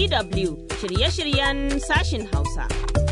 DW shirye-shiryen sashin Hausa.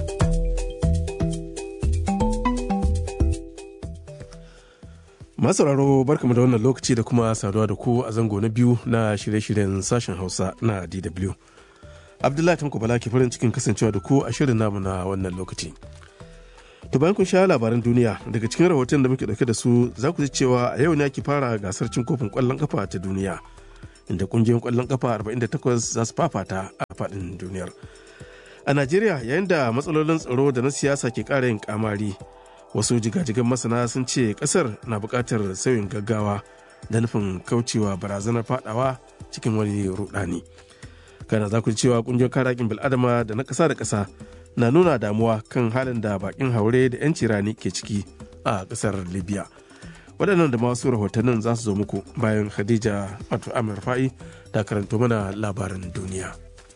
Masauraro barkamu da wannan lokaci da kuma saduwa da ku a zango na biyu na shirye-shiryen sashen Hausa na DW. Abdullahi Tanko Bala ke farin cikin kasancewa da ku a shirin namu na wannan lokaci. To bayan kun sha labaran duniya daga cikin rahoton da muke dauke da su za ku ji cewa a yau ne ake fara gasar cin kofin kwallon kafa ta duniya inda kungiyoyin kwallon kafa 48 za su fafata a faɗin duniyar. A Najeriya yayin da matsalolin tsaro da na siyasa ke ƙara yin kamari wasu jigajigan masana sun ce ƙasar na buƙatar sauyin gaggawa da nufin kaucewa barazanar fadawa cikin wani rudani. Kana za ku ji cewa kungiyoyin kare haƙƙin bil'adama da na ƙasa da ƙasa na nuna damuwa kan halin da bakin haure da 'yanci rani ke ciki a ƙasar libya waɗannan da masu rahotannin za su zo muku bayan khadija wato amir fa'i da karanto mana labaran duniya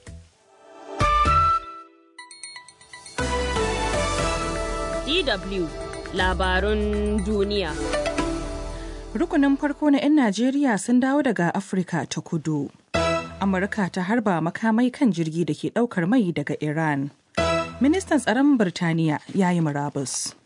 DW labarun duniya. Rukunin farko na 'yan Najeriya sun dawo daga Afirka ta kudu. Amurka ta harba makamai kan jirgi da ke ɗaukar mai daga Iran. ministan tsaron Birtaniya ya yi murabus.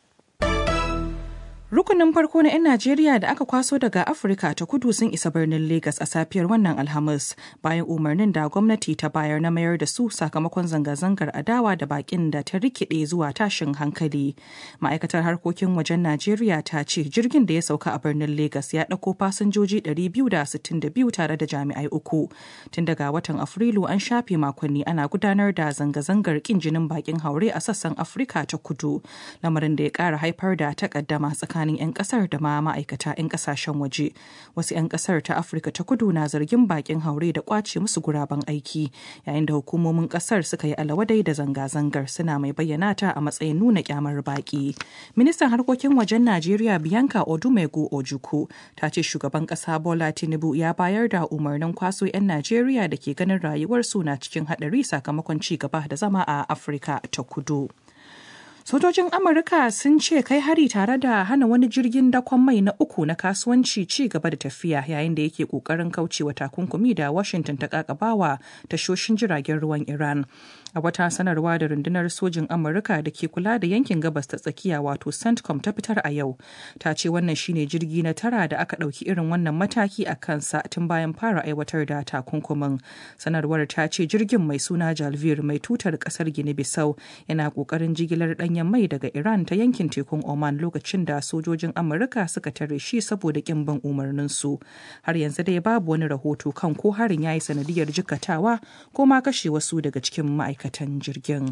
Rukunin farko na 'yan Najeriya da aka kwaso daga Afirka ta kudu sun isa birnin Legas a safiyar wannan Alhamis bayan umarnin da gwamnati ta bayar na mayar da su sakamakon zanga-zangar adawa da bakin da ta rikide zuwa tashin hankali. Ma'aikatar harkokin wajen Najeriya ta ce jirgin da ya sauka a birnin Legas ya ɗauko fasinjoji 262 tare da jami'ai uku. Tun daga watan Afrilu an shafe makonni ana gudanar da zanga-zangar kin jinin bakin haure a sassan Afirka ta kudu, lamarin da ya ƙara haifar da takaddama tsakanin tsakanin 'yan kasar da ma ma'aikata 'yan kasashen waje wasu 'yan kasar ta afirka ta kudu na zargin bakin haure da kwace musu guraben aiki yayin da hukumomin kasar suka yi alawadai da zanga-zangar suna mai bayyana ta a matsayin nuna kyamar baki ministan harkokin wajen najeriya bianca odumegu ojuku ta ce shugaban kasa bola tinubu ya bayar da umarnin kwaso 'yan najeriya da ke ganin rayuwarsu na cikin hadari sakamakon ci gaba da zama a afirka ta kudu Sojojin Amurka sun ce kai hari tare da hana wani jirgin dakon mai na uku na kasuwanci ci gaba da tafiya yayin da yake kokarin kaucewa takunkumi da Washington ta kakabawa tashoshin jiragen ruwan Iran. A wata sanarwa da rundunar sojin Amurka da ke kula da yankin gabas ta tsakiya wato CENTCOM ta fitar a yau. Ta ce wannan shine jirgi na tara da aka ɗauki irin wannan mataki a kansa tun bayan fara aiwatar da takunkumin. Sanarwar ta ce jirgin mai suna Jalvir mai tutar ƙasar Gini-Bissau yana ƙoƙarin jigilar ɗanyen mai daga Iran ta yankin tekun Oman lokacin da sojojin Amurka suka tare shi saboda kin bin umarninsu. Har yanzu dai babu wani rahoto kan ko harin ya yi sanadiyar jikatawa ko ma kashe wasu daga cikin ma'aikatan jirgin.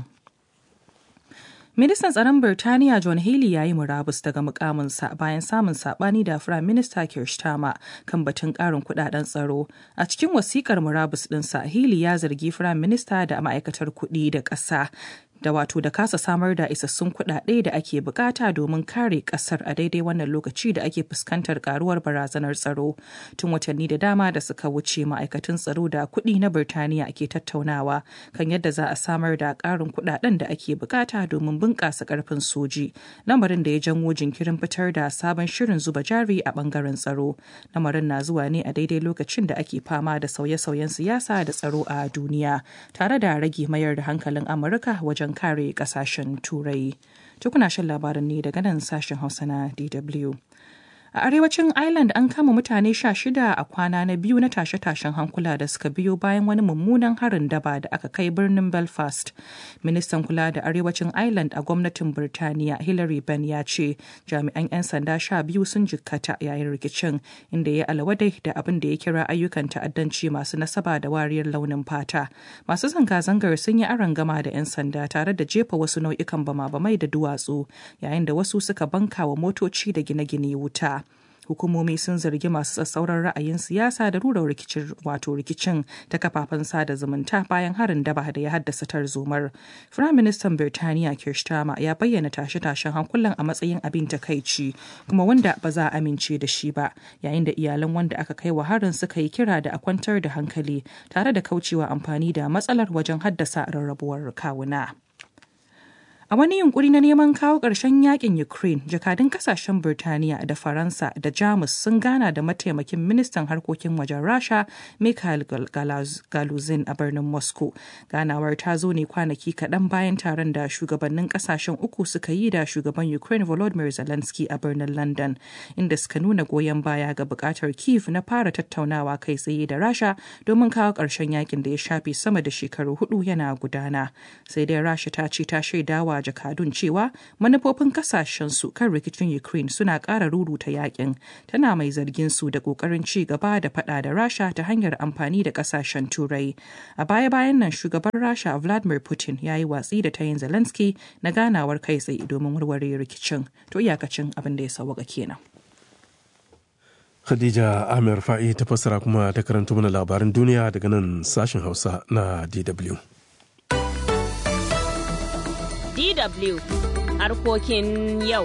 Ministan tsaron Birtaniya John Healey ya yi murabus daga mukaminsa bayan samun sabani da Firayim Minista Keir Starmer kan batun karin kudaden tsaro. A cikin wasikar murabus ɗinsa, Healey ya zargi Firayim Minista da ma'aikatar kuɗi da ƙasa da wato da kasa samar da isassun kuɗaɗe da ake bukata domin kare ƙasar a daidai wannan lokaci da ake fuskantar karuwar barazanar tsaro tun watanni da dama da suka wuce ma'aikatan tsaro da kuɗi na birtaniya ke tattaunawa kan yadda za a samar da ƙarin kuɗaɗen da ake bukata domin bunƙasa ƙarfin soji lamarin da ya janwo jinkirin fitar da sabon shirin zuba jari a ɓangaren tsaro lamarin na zuwa ne a daidai lokacin da ake fama da sauye-sauyen siyasa da tsaro a duniya tare da rage mayar da hankalin amurka wajen wajen kare kasashen turai tukuna shan labaran ne daga nan sashen hausa na dw A arewacin Ireland an kama mutane sha shida a kwana na biyu na tashe-tashen hankula da suka biyo bayan wani mummunan harin daba da aka kai birnin Belfast. Ministan kula da arewacin Ireland a gwamnatin Birtaniya Hillary Benn ya ce jami'an 'yan sanda sha biyu sun jikkata yayin rikicin inda ya alawadai da abin da ya kira ayyukan ta'addanci masu nasaba da wariyar launin fata. Masu zanga-zangar sun yi gama da 'yan sanda tare da jefa wasu nau'ikan bama-bamai da duwatsu yayin da wasu suka banka wa motoci da gine-gine wuta. hukumomi sun zargi masu tsatsauran ra'ayin siyasa da rura rikicin wato rikicin ta kafafen sada zumunta bayan harin daba da ya haddasa tarzomar. Firaministan Birtaniya Keir Starmer ya bayyana tashe-tashen hankulan a matsayin abin takaici kuma wanda ba za a amince da shi ba yayin da iyalan wanda aka kai wa harin suka yi kira da a kwantar da hankali tare da kaucewa amfani da matsalar wajen haddasa rarrabuwar kawuna. A wani yunkuri na neman kawo ƙarshen yakin Ukraine, jakadun kasashen Birtaniya da Faransa da Jamus sun gana da mataimakin ministan harkokin wajen Rasha Mikhail Galuzin a birnin Moscow. Ganawar ta zo ne kwanaki kaɗan bayan taron da shugabannin kasashen uku suka yi da shugaban Ukraine Volodymyr Zelensky a birnin London, inda suka nuna goyon baya ga buƙatar Kiev na fara tattaunawa kai tsaye da Rasha domin kawo ƙarshen yakin da ya shafe sama da shekaru hudu yana gudana. Sai dai Rasha ta ce ta shaidawa jakadun cewa manufofin kasashensu kan rikicin Ukraine suna ƙara ruruta yakin. Tana mai zargin su da ƙoƙarin ci gaba da faɗa da Rasha ta hanyar amfani da ƙasashen Turai. A baya-bayan nan shugaban Rasha Vladimir Putin ya yi watsi da tayin Zelensky na ganawar kai tsaye domin warware rikicin. To iyakacin abin da ya sauwaka kenan. Khadija Amir Fa'i ta fassara kuma ta karanta mana labaran duniya daga nan sashen Hausa na DW. DW harkokin yau.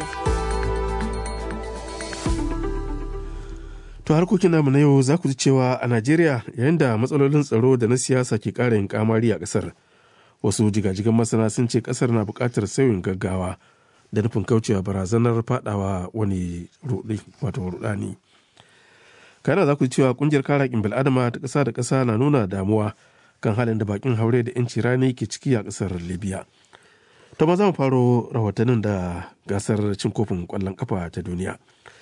To harkokin namu na yau za ku ji cewa a Najeriya yayin da matsalolin tsaro da na siyasa ke ƙara yin kamari a ƙasar. Wasu jigajigan masana sun ce ƙasar na buƙatar sauyin gaggawa da nufin kaucewa barazanar fadawa wani wato rudani. Kana za ku ji cewa ƙungiyar kare haƙƙin bil'adama ta ƙasa da ƙasa na nuna damuwa kan halin da bakin haure da 'yanci rani ke ciki a ƙasar Libya. To ma za mu faro rahotannin da gasar cin kofin ƙwallon ƙafa ta duniya.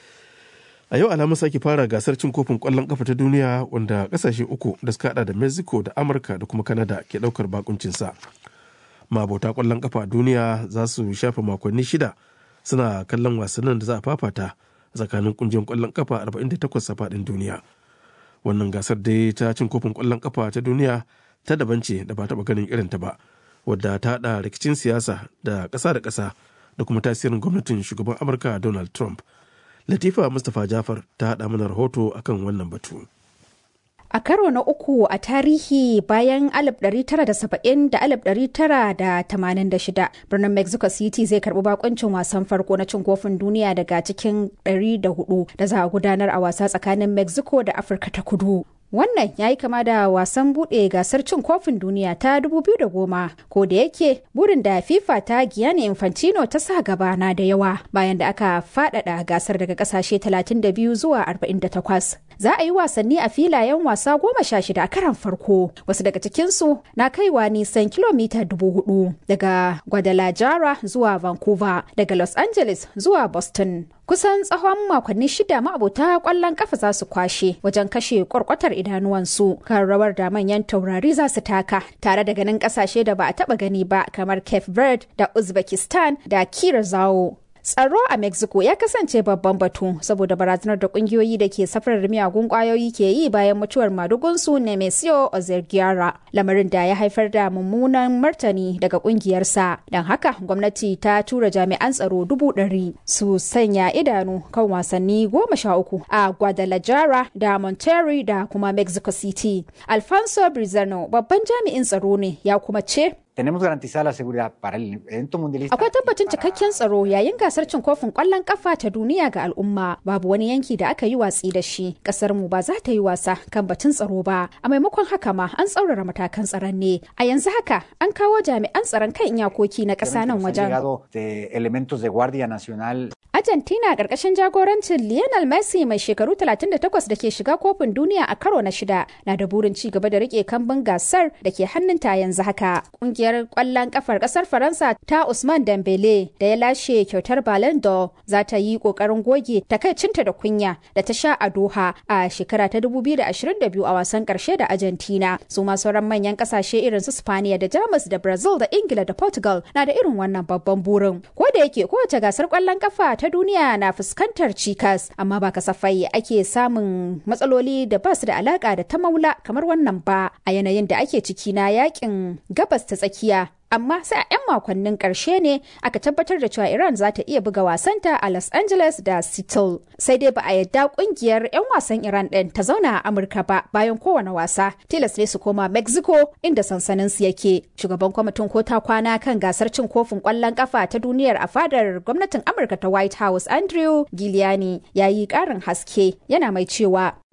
A yau alamun sake fara gasar cin kofin ƙwallon ƙafa ta duniya wanda ƙasashe uku da suka hada da Mexico da Amurka da kuma Canada ke ɗaukar bakuncinsa. Mabota ƙwallon ƙafa a duniya za su shafe makonni shida suna kallon wasannin da za a fafata tsakanin ƙungiyar ƙwallon ƙafa 48 a faɗin duniya. Wannan gasar dai ta cin kofin ƙwallon ƙafa ta duniya ta daban ce da ba taɓa ganin irinta ba. wadda ta haɗa rikicin siyasa da ƙasa da ƙasa da kuma tasirin gwamnatin shugaban amurka donald trump latifa mustapha jafar ta haɗa mana rahoto akan wannan batu A karo na uku a tarihi bayan 1970 da 1986 birnin Mexico City zai karbi bakuncin wasan farko na cin kofin duniya daga cikin 104 da za a gudanar a wasa tsakanin Mexico da Afirka ta kudu. Wannan ya yi kama da wasan buɗe gasar cin kofin duniya ta 2010 ko da yake burin da FIFA ta Gianni Infantino ta sa gaba na da yawa bayan da aka faɗaɗa gasar daga ƙasashe 32 zuwa 48. Za a yi wasanni a filayen wasa goma sha shida a karan farko wasu daga cikinsu na kaiwa nisan kilomita dubu hudu daga Guadalajara zuwa Vancouver daga Los Angeles zuwa Boston. Kusan tsawon makonni shida ma'abota kwallon kafa za su kwashe wajen kashe kwarkwatar idanuwansu kan rawar da manyan taurari za su taka tare da ganin kasashe da ba a taba gani ba kamar Cape Verde da Uzbekistan da Curacao. Tsaro a Mexico ya kasance babban batu saboda barazanar da kungiyoyi da ke safarar miyagun kwayoyi ke yi bayan mutuwar madugunsu Nemesio Ozergiara, lamarin da ya haifar da mummunan martani daga kungiyarsa. Don haka gwamnati ta tura jami'an tsaro dubu ɗari su sanya idanu kan wasanni goma sha uku a Guadalajara da Monterrey da kuma Mexico City. Alfonso Brizano babban jami'in tsaro ne ya kuma ce tenemos garantizada la seguridad para el evento mundialista. Akwai tabbacin cikakken tsaro yayin gasar cin kofin ƙwallon ƙafa ta duniya ga al'umma. Babu wani yanki da aka yi watsi da shi. Ƙasar mu ba za ta yi wasa kan batun tsaro ba. A maimakon haka ma an tsaurara matakan tsaron ne. A yanzu haka an kawo jami'an tsaron kan iyakoki na ƙasa nan wajen. elementos de Guardia Nacional. Argentina ƙarƙashin jagorancin Lionel Messi mai shekaru 38 da ke shiga kofin duniya a karo na shida na da burin ci gaba da rike kambun gasar da ke hannunta yanzu haka. Ƙungiyar kwallon kafar kasar Faransa ta Usman Dembele da ya lashe kyautar Ballon d'Or za ta yi kokarin goge takaicinta da kunya da ta sha a Doha a shekara ta 2022 a wasan karshe da Argentina. Su ma sauran manyan kasashe irin su Spaniya da Jamus da Brazil da Ingila da Portugal na da irin wannan babban burin. Ko da yake kowace gasar kwallon kafa ta duniya na fuskantar cikas amma ba kasafai ake samun matsaloli da ba su da alaka da ta maula kamar wannan ba a yanayin da ake ciki na yakin gabas ta tsakiya amma sai a 'yan makonnin ƙarshe ne aka tabbatar da cewa Iran za ta iya buga wasanta a Los Angeles da Seattle. Sai dai ba a yadda kungiyar 'yan wasan Iran ɗin ta zauna a Amurka ba bayan kowane wasa. Tilas ne su koma Mexico inda sansanin su yake. Shugaban kwamitin ko ta kwana kan gasar cin kofin ƙwallon ƙafa ta duniyar a fadar gwamnatin Amurka ta White House Andrew Giuliani ya yi ƙarin haske yana mai cewa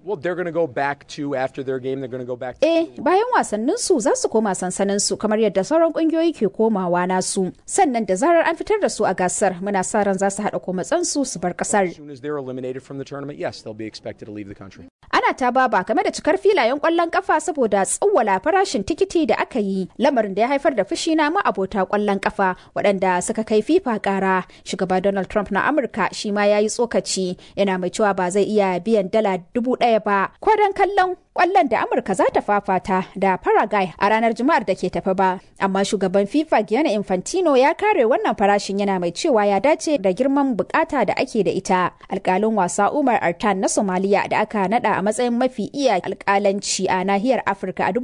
Well, they're going to go back to after their game. They're going to go back. To Eh, bayan wasannin su za su koma sansanin su kamar yadda sauran kungiyoyi ke komawa nasu. Sannan da zarar an fitar da su a gasar, muna sa ran za su haɗa komatsan su su bar kasar. as soon as they're eliminated from the tournament, yes, they'll be expected to leave the country. Ana ta baba game da cikar filayen kwallon kafa saboda tsawwala farashin tikiti da aka yi, lamarin da ya haifar da fushi na ma'abota kwallon kafa waɗanda suka kai FIFA ƙara. Shugaba Donald Trump na Amurka shi ma ya yi tsokaci, yana mai cewa ba zai iya biyan dala dubu ɗaya ba. Ko don kallon kwallon da Amurka za ta fafata da Paraguay a ranar Juma'ar da ke tafi ba. Amma shugaban FIFA Gianni Infantino ya kare wannan farashin yana mai cewa ya dace da girman bukata da ake da ita. Alkalin wasa Umar Artan na Somalia da aka nada a matsayin mafi iya alkalanci a nahiyar Afirka a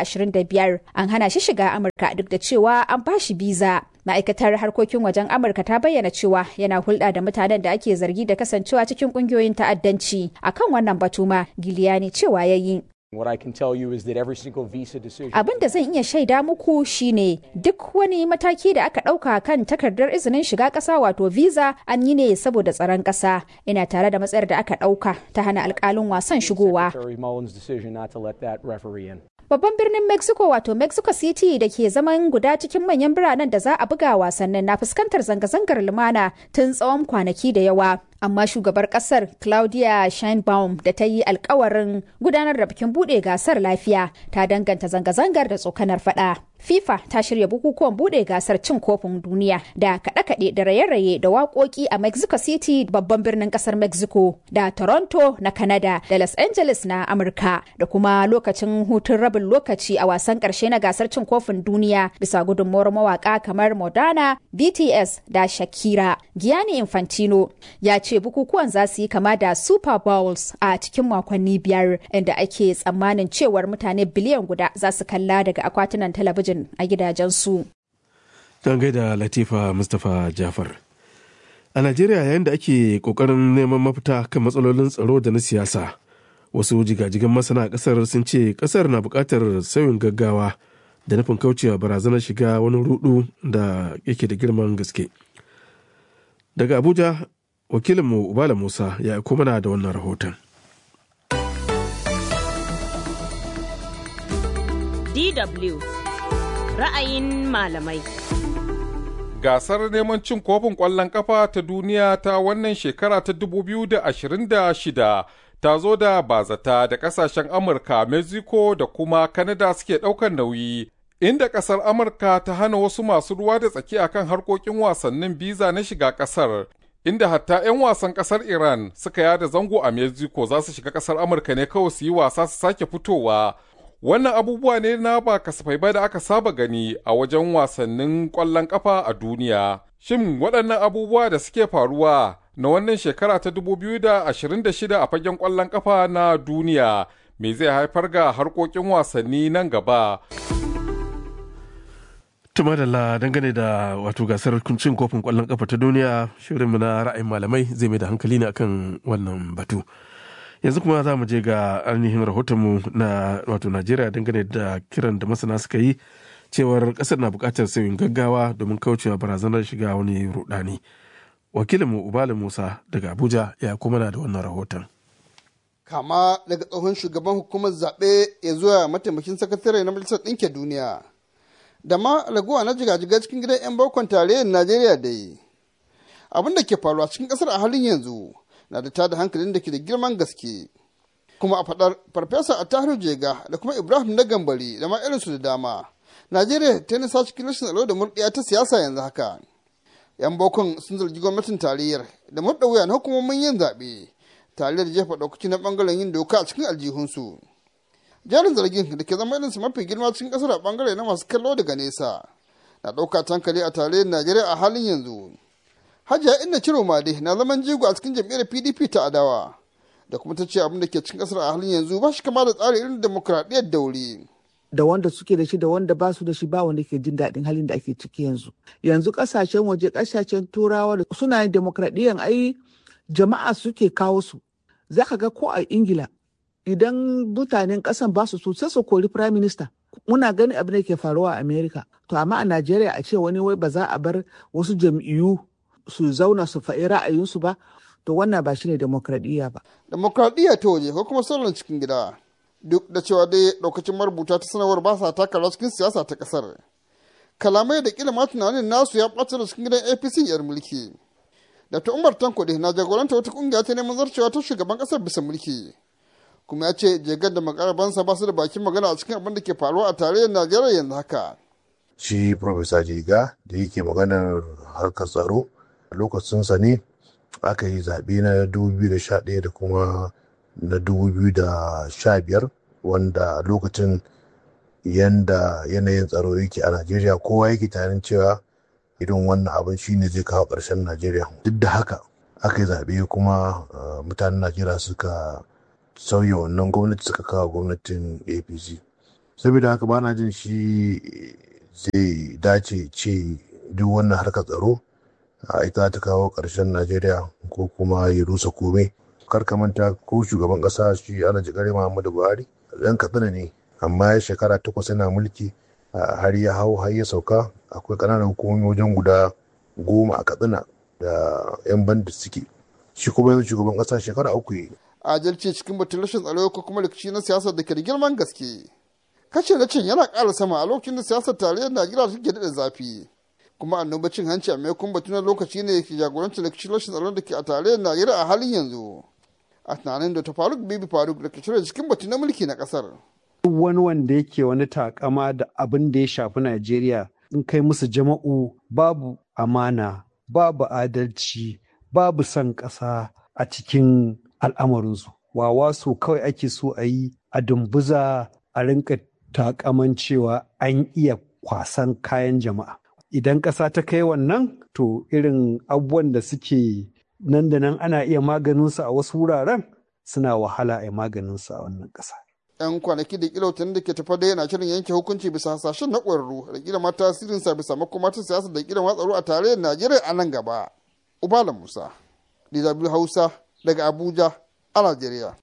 2025 an hana shi shiga Amurka duk da cewa an bashi biza. ma'aikatar harkokin wajen amurka ta bayyana cewa yana hulɗa da mutanen da ake zargi da kasancewa cikin ƙungiyoyin ta'addanci akan wannan batu ma giliyani cewa ya yi What I can tell you is that every single visa decision. abin da zan iya shaida muku shine duk wani mataki da aka ɗauka kan takardar izinin shiga ƙasa wato visa an yi ne saboda tsaron ƙasa ina tare da matsayar da aka ɗauka ta hana alƙalin wasan shigowa Secretary Mullins' decision not to let that referee in. Babban birnin Mexico wato Mexico City da ke zaman guda cikin manyan biranen da za a buga wasannin na fuskantar zanga-zangar lumana tun tsawon kwanaki da yawa. Amma shugabar kasar Claudia Sheinbaum da ta yi alkawarin gudanar da bikin bude gasar lafiya ta danganta zanga-zangar da tsokanar fada. FIFA ta shirya bukukuwan bude gasar cin kofin duniya da kaɗe-kaɗe da raye-raye da waƙoƙi a Mexico City babban birnin ƙasar Mexico da Toronto na Canada da Los Angeles na Amurka da kuma lokacin hutun rabin lokaci a wasan ƙarshe na gasar cin kofin duniya bisa gudunmawar mawaƙa kamar Modana, BTS da Shakira. Gianni Infantino ya ce bukukuwan za su yi kama da Super Bowls a cikin makonni biyar inda ake tsammanin cewar mutane biliyan guda za su kalla daga akwatunan talabijin a gidajensu. Don gaida Latifa Mustapha Jafar. A Najeriya yayin da ake kokarin neman mafita kan matsalolin tsaro da na siyasa, wasu jigajigan masana a kasar sun ce kasar na buƙatar sauyin gaggawa da nufin kaucewa barazanar shiga wani rudu da yake da girman gaske. Daga Abuja, wakilinmu Ubala Musa ya aiko mana da wannan rahoton. DW ra'ayin malamai. Gasar neman cin kofin ƙwallon ƙafa ta duniya ta wannan shekara ta 2026 ta zo da bazata da ƙasashen Amurka, Mexico da kuma Canada suke ɗaukar nauyi. Inda ƙasar Amurka ta hana wasu masu ruwa da tsaki akan harkokin wasannin biza na shiga ƙasar. Inda hatta 'yan wasan ƙasar Iran suka yada zango a Mexico za su shiga ƙasar Amurka ne kawai su yi wasa su sake fitowa. Wannan abubuwa ne na ba kasafai ba da aka saba gani a wajen wasannin ƙwallon ƙafa a duniya. Shin waɗannan abubuwa da suke faruwa na wannan shekara ta 2026 a fagen ƙwallon ƙafa na duniya me zai haifar ga harkokin wasanni nan gaba? Tuma da dangane da wato gasar cin kofin ƙwallon ƙafa ta duniya shirinmu na ra'ayin malamai zai mai da hankali ne akan wannan batu. yanzu kuma za mu je ga ainihin rahotonmu na wato najeriya dangane da kiran da masana suka yi cewar kasar na bukatar sauyin gaggawa domin kaucewa barazanar shiga wani rudani wakilinmu ubala musa daga abuja ya kuma na da wannan rahoton kama daga tsohon shugaban hukumar zaɓe ya zuwa mataimakin sakatare na majalisar ɗinkin duniya da ma raguwa na jigajiga cikin gidan 'yan bakon tarayyar najeriya da yi abin da ke faruwa cikin ƙasar a halin yanzu na da tada hankalin da ke da girman gaske kuma a faɗar farfesa a tahiru jega da kuma ibrahim na gambari da ma irinsu da dama najeriya ta nisa cikin rashin tsaro da murɗiya ta siyasa yanzu haka yan bokon sun zargi gwamnatin tarayyar da murɗa wuya na hukumomin yin zaɓe tare da jefa ɗaukaci na ɓangaren yin doka a cikin aljihunsu jarin zargin da ke zama irinsu mafi girma cikin ƙasar a ɓangare na masu kallo daga nesa na ɗauka tankali a tarayyar najeriya a halin yanzu hajiya inna ciro made na zaman jigo a cikin jam'iyyar pdp ta adawa da kuma ta ce abin da ke cikin kasar a halin yanzu ba shi kama da tsari irin demokuraɗiyyar daure. da wanda suke da shi da wanda ba su da shi ba wanda ke jin daɗin halin da ake ciki yanzu yanzu ƙasashen waje ƙasashen turawa suna yin demokradiyyar ai jama'a suke kawo su za ka ga ko a ingila idan mutanen ƙasan ba su so sai su kori prime minister muna gani abin da ke faruwa a america to amma a najeriya a ce wani wai ba za a bar wasu jam'iyyu su zauna su faɗi ra'ayinsu ba to wannan ba shine demokradiyya ba demokradiyya ta waje ko kuma sauran cikin gida duk da cewa dai daukacin marubuta ta sanarwar ba sa taka rawa cikin siyasa ta kasar kalamai da kila ma tunanin nasu ya ɓace da cikin gidan apc yar mulki da ta umar tanko na jagoranta wata kungiya ta neman zarcewa ta shugaban kasar bisa mulki kuma ya ce jegar da makarabansa ba su da bakin magana a cikin abin da ke faruwa a tarayyar najeriya yanzu haka shi profesa jiga da yake maganar harkar tsaro lokacinsa ne aka yi zaɓe na 2011 da kuma na 2015 wanda lokacin yanda yanayin tsaro yake a najeriya kowa yake tunanin cewa irin wannan abin shine zai kawo ƙarshen najeriya duk da haka aka yi zaɓe kuma mutanen najeriya suka sauya wannan gwamnati suka kawo gwamnatin apc saboda haka bana jin shi zai dace ce duk wannan harkar tsaro a ita ta kawo ƙarshen najeriya ko kuma ya rusa kome kar ka manta ko shugaban ƙasa shi ana jikare muhammadu buhari ɗan katsina ne amma ya shekara takwas yana mulki har ya hau har ya sauka akwai ƙananan hukumomi wajen guda goma a katsina da 'yan banda suke shi kuma yanzu shugaban ƙasa shekara uku yi adalci cikin batun rashin tsaro ko kuma rikici na siyasar da ke da girman gaske kashe na cin yana ƙara sama a lokacin da siyasar tarayyar najeriya take daɗa zafi kuma annoba cin hanci a maimakon batu na lokaci ne ke jagorancin rikicin rashin tsaron da ke a tarayyar najeriya a halin yanzu a tunanin da ta faruk bibi faruk da ke cire cikin batu na mulki na ƙasar. duk wani wanda yake wani takama da abin da ya shafi najeriya in kai musu jama'u babu amana babu adalci babu son ƙasa a cikin al'amarinsu wawa so kawai ake so a yi a dumbuza a rinka takaman cewa an iya kwasan kayan jama'a idan ƙasa ta kai wannan to irin abubuwan da suke nan da nan ana iya maganinsu a wasu wuraren suna wahala a yi maganinsu a wannan ƙasa. 'yan kwanaki da kila da ke tafa da yana shirin yanke hukunci bisa hasashen na ƙwararru da kila ma tasirinsa bisa makomacin siyasa da kila tsaro a tarayyar najeriya a nan gaba ubala musa dw hausa daga abuja a najeriya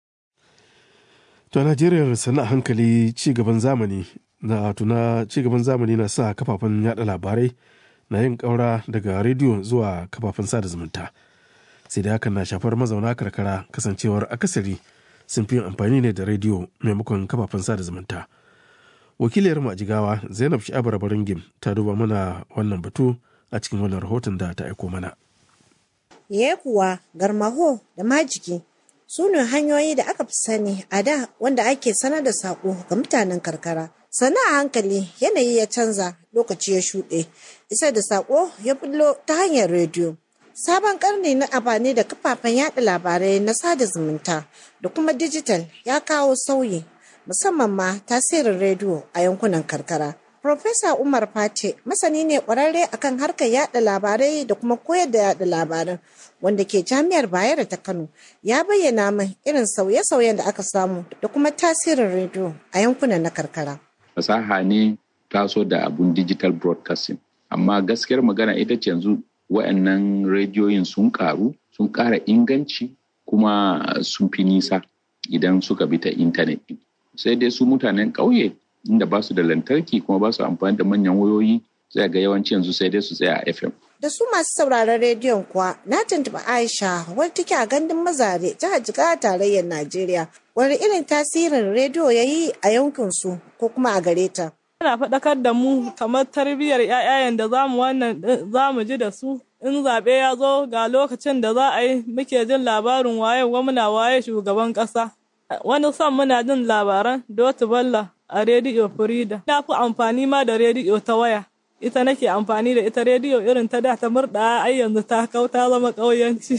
to a najeriya sannan hankali ci gaban zamani na tuna ci gaban zamani na sa kafafen yada labarai na yin ƙaura daga rediyo zuwa kafafen sada zumunta sai da hakan na shafar mazauna karkara kasancewar akasari sun fi amfani ne da rediyo maimakon kafafen sada zumunta wakiliyar mu a jigawa zainab sha'abar baringim ta duba mana wannan batu a cikin wannan rahoton da ta aiko mana ye kuwa garmaho da majiki su ne hanyoyi da aka fi sani a da wanda ake sanar da sako ga mutanen karkara sana a hankali yanayi ya canza lokaci ya shuɗe isa da sako ya bullo ta hanyar rediyo Sabon karni na amfani da kafafen yada labarai na sada zumunta da kuma dijital ya kawo sauyi musamman ma tasirin rediyo a yankunan karkara. Profesa Umar Fate masani ne kwararre akan harkar yada labarai da kuma koyar da yada labaran wanda ke jami'ar Bayero ta Kano ya bayyana min irin sauye-sauyen da aka samu da kuma tasirin rediyo a yankunan na karkara. Fasaha ne taso da abun digital broadcasting amma gaskiyar magana ita ce yanzu wa'annan rediyoyin sun karu sun ƙara inganci kuma sun fi nisa idan suka bi ta intanet sai dai su mutanen ƙauye inda ba su da lantarki kuma ba su amfani da manyan wayoyi zai ga yawanci yanzu sai dai su tsaya a fm da su masu sauraron rediyon kuwa na tuntuɓi aisha wadda take a gandun mazare jihar jigawa tarayyar najeriya wani irin tasirin rediyo ya yi a yankinsu ko kuma a gare ta Yana faɗakar da mu kamar tarbiyyar ‘ya'yayen da zamu wannan zamu ji da su in zaɓe ya zo ga lokacin da za a yi muke jin labarin waye gwamna waye shugaban ƙasa. Wani son muna jin labaran Dotu Balla a rediyo Frida. Na fi amfani ma da rediyo ta waya. Ita nake amfani da ita rediyo irin ta da ta murɗa ai yanzu ta kau ta zama ƙauyanci.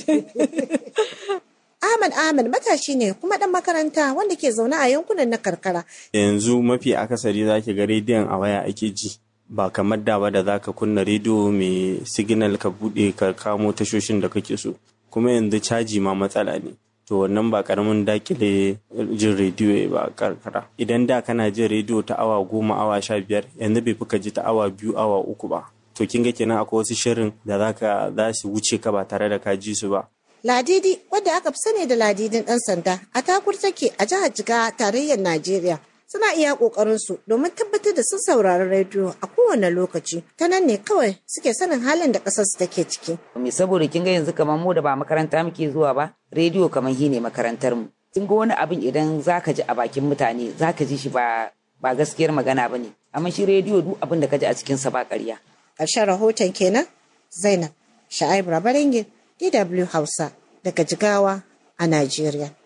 Ahmad Ahmad matashi ne kuma ɗan makaranta wanda ke zaune a yankunan na karkara. Yanzu mafi akasari za ki ga rediyon a waya ake ji. Ba kamar da ba da za ka kunna rediyo mai signal ka buɗe ka kamo tashoshin da kake so. Kuma yanzu caji ma matsala ne. To wannan ba karamin dakile jin rediyo ba karkara. Idan da kana jin rediyo ta awa goma awa sha biyar yanzu bai fi ka ji ta awa biyu awa uku ba. To kin ga kenan akwai wasu shirin da za ka za su wuce ka ba tare da ka ji su ba. Ladidi wadda aka fi sani da ladidin ɗan sanda a takur take a jihar Jiga tarayyar Najeriya. suna iya ƙoƙarinsu domin tabbatar da sun saurari rediyo a kowane lokaci ta nan ne kawai suke sanin halin da ƙasar su take ciki. Me saboda kin ga yanzu kamar mu da ba makaranta muke zuwa ba rediyo kamar shi ne makarantar mu. Kin ga wani abin idan zaka ji a bakin mutane zaka ji shi ba ba gaskiyar magana ba ne amma shi rediyo duk abin da ka ji a cikinsa ba ƙarya. Ƙarshen rahoton kenan Zainab Sha'ib Rabaringin DW Hausa daga Jigawa a Najeriya.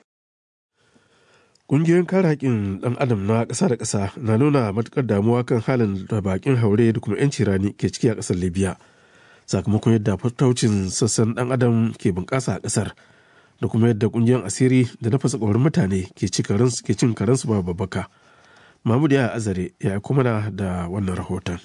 Ƙungiyoyin kare haƙƙin ɗan adam na ƙasa da ƙasa na nuna matuƙar damuwa kan halin da baƙin haure da kuma 'yanci rani ke ciki a ƙasar Libya sakamakon yadda fataucin sassan ɗan adam ke bunƙasa a ƙasar da kuma yadda ƙungiyoyin asiri da na fasa ƙwarin mutane ke cin karansu ba babbaka. Mahmud ya azare ya aiko mana da wannan rahoton.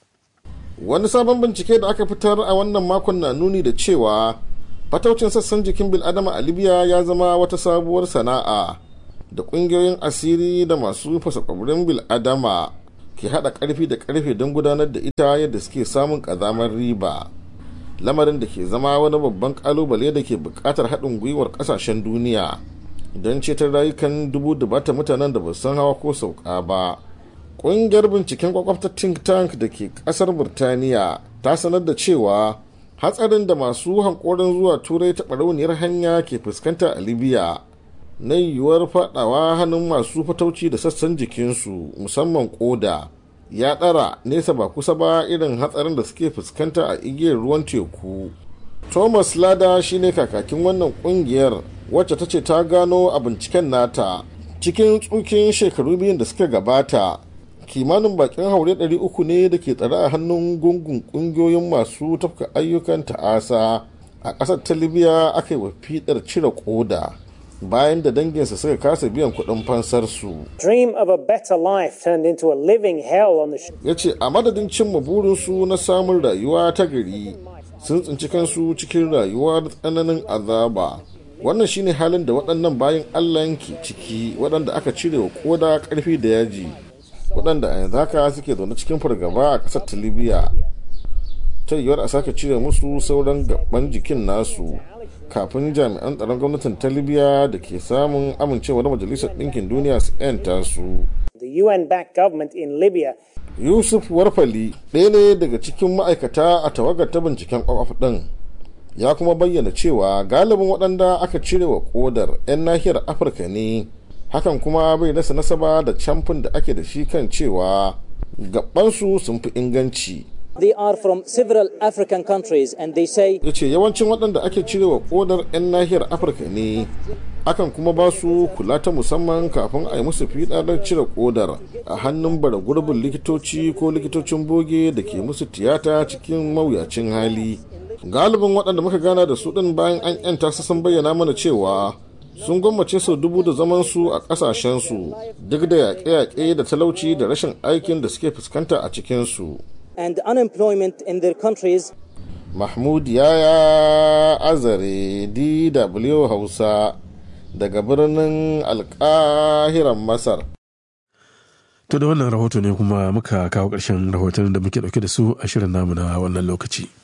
Wani sabon bincike da aka fitar a wannan makon na nuni da cewa fataucin sassan jikin bil'adama a Libya ya zama wata sabuwar sana'a. da kungiyoyin asiri da masu fasa kwabirin bil'adama ke hada karfi da karfe don gudanar da ita yadda suke samun kazamar riba lamarin da ke zama wani babban kalubale da ke bukatar haɗin gwiwar ƙasashen duniya don ceton rayukan dubu dubata mutanen da ba san hawa ko sauka ba ƙungiyar binciken kwakwafta think tank da ke ƙasar burtaniya ta sanar da cewa hatsarin da masu hankorin zuwa turai ta barauniyar hanya ke fuskanta a libya na yiwuwar fadawa hannun masu fatauci da sassan jikinsu musamman koda ya ɗara nesa ba kusa ba irin hatsarin da suke fuskanta a igiyar ruwan teku thomas lada shine kakakin wannan kungiyar wacce ta ce ta gano a binciken nata cikin tsukin shekaru biyun da suka gabata kimanin bakin haure 300 ne da ke tsare a hannun gungun kungiyoyin masu tafka ayyukan ta'asa a ƙasar ta libya aka yi wa fidar cire koda bayan da danginsa suka kasa biyan kuɗin fansarsu. Dream of a better life turned into a living hell on the Ya ce a madadin cimma burinsu na samun rayuwa ta gari sun tsinci kansu cikin rayuwa da tsananin azaba. Wannan shine halin da waɗannan bayan Allah ke ciki waɗanda aka cire wa koda ƙarfi da yaji. Waɗanda a yanzu haka suke zaune cikin fargaba a ƙasar ta Libya. Ta yiwuwar a sake cire musu sauran gaban jikin nasu. kafin jami'an tsaron gwamnatin ta libya da ke samun amincewa da majalisar ɗinkin duniya su 'yanta su The UN-backed government in Libya yusuf warfali ɗaya ne daga cikin ma'aikata a tawagar ta binciken kwakwaf ɗin ya kuma bayyana cewa galibin waɗanda aka cire wa kodar 'yan nahiyar afirka ne hakan kuma bai rasa nasaba da camfin da ake da shi kan cewa gabansu sun fi inganci They are from several African countries and they say ya ce yawancin waɗanda ake cirewa kodar 'yan nahiyar afirka ne akan kuma ba su kula ta musamman kafin a yi musu fiɗaɗar cire kodar a hannun bara gurbin likitoci ko likitocin boge da ke musu tiyata cikin mawuyacin hali galibin waɗanda muka gana da su ɗin bayan an 'yanta su sun bayyana mana cewa sun gwammace sau dubu da zaman su a ƙasashensu duk da yaƙe-yaƙe da talauci da rashin aikin da suke fuskanta a cikinsu. and unemployment in their countries Mahmud Yaya Azare DW Hausa daga birnin alkahiran Masar. To da wannan rahoto ne kuma muka kawo ƙarshen rahoton da muke ɗauke da su a shirin namu na wannan lokaci.